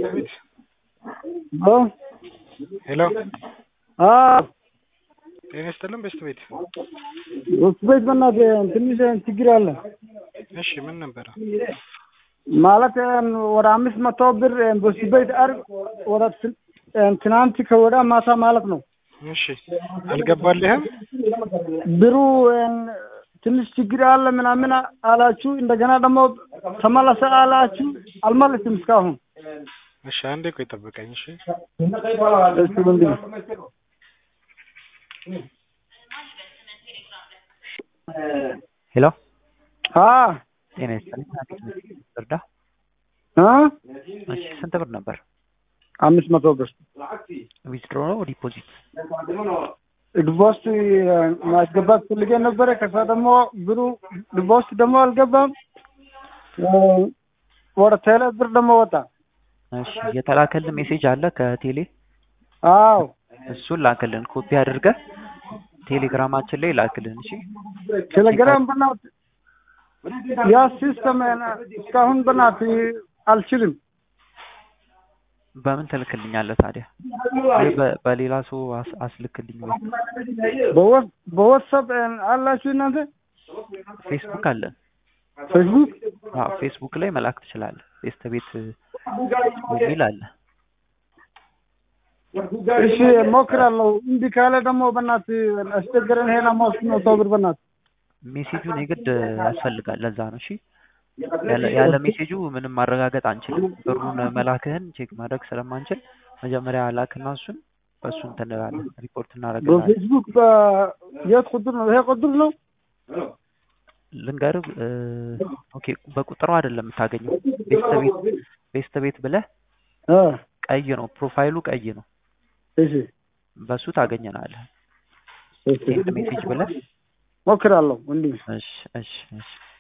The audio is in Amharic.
ቤት ሄሎ ሄሎ አዎ ጤና ይስጥልን በስት ቤት ውስጥ ቤት በእናትህ ትንሽ ችግር አለ እሺ ምን ነበረ ማለት ወደ አምስት መቶ ብር በሱ ቤት አርግ ወደ ትን- ትናንት ከወዳ ማታ ማለት ነው እሺ አልገባልህም ብሩ ትንሽ ችግር አለ ምናምን አላችሁ እንደገና ደግሞ ተመለሰ አላችሁ አልመለስም እስካሁን እሺ አንዴ ቆይ ጠብቀኝ እሺ እስኪ ወንድም ሄሎ አ ጤና ይስጥልኝ እርዳ አ እሺ ስንት ብር ነበር አምስት መቶ ብር ዊዝድሮ ነው ዲፖዚት ዲቮርስ ማስገባት ፈልጌ ነበረ። ከዛ ደግሞ ብሩ ዲቮርስ ደግሞ አልገባም። ወደ ቴሌ ብር ደግሞ ወጣ። እሺ የተላከልን ሜሴጅ አለ ከቴሌ አዎ እሱን ላክልን ኮፒ አድርገህ ቴሌግራማችን ላይ ላክልን እሺ ቴሌግራም በናት ያ ሲስተም እስካሁን በናት አልችልም። በምን ትልክልኛለህ ታዲያ ወይ በ- በሌላ ሰው አስ- አስልክልኝ ወይ በወ- በዋትሳፕ አላችሁ እናንተ ፌስቡክ አለን ፌስቡክ? አዎ ፌስቡክ ላይ መላክ ትችላለህ ቤስተ ቤት የሚል አለ እሺ ሞክራለሁ። እምቢ ካለ ደግሞ በናት አስቸገረን። ሄና ሞስ መቶ ብር በናት ሜሴጁን የግድ ያስፈልጋል ለዛ ነው እሺ ያለ- ያለ ሜሴጁ ምንም ማረጋገጥ አንችልም ብሩን መላክህን ቼክ ማድረግ ስለማንችል መጀመሪያ ላክና እሱን በእሱ እንትን እንላለን ሪፖርት እናደርግልሃለን በፌስቡክ የት ቁጥር ነው? ይሄ ቁጥር ነው። ልንገርህ እ፣ ኦኬ በቁጥሩ አይደለም የምታገኘው ቤስተ ቤት ቤስተ ቤት ብለህ አ ቀይ ነው ፕሮፋይሉ ቀይ ነው እሺ በሱ ታገኘናለህ እሺ ሴንድ ሜሴጅ ብለህ ሞክራለሁ ወንድሜ። እሺ እሺ እሺ